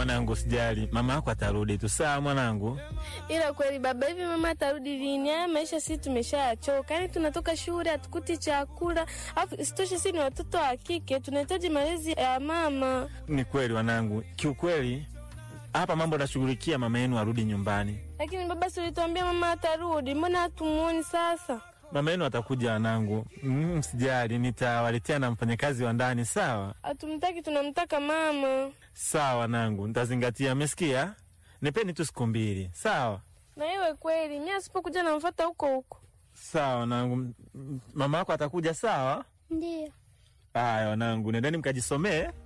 mwanangu, sijali, mama yako atarudi tu. Sawa mwanangu. Ila kweli baba, hivi mama atarudi lini? Haya maisha sisi tumeshachoka, yaani tunatoka shule hatukuti chakula, alafu isitoshe sisi ni watoto wa kike, tunahitaji malezi ya mama. Ni kweli wanangu, kiukweli hapa mambo nashughulikia, mama yenu arudi nyumbani. Lakini baba, si ulituambia mama atarudi, mbona hatumuoni sasa? Mama yenu atakuja wanangu. Mm, sijali, nitawaletea na mfanyakazi wa ndani. Sawa Hatumtaki, tunamtaka mama. sawa wanangu, nitazingatia. Amesikia? Nipeni tu siku mbili. Sawa Na iwe kweli, mimi asipokuja namfuata huko huko. sawa wanangu. M- m- Mama yako atakuja. Sawa. Ndio. Haya wanangu, nendeni mkajisomee.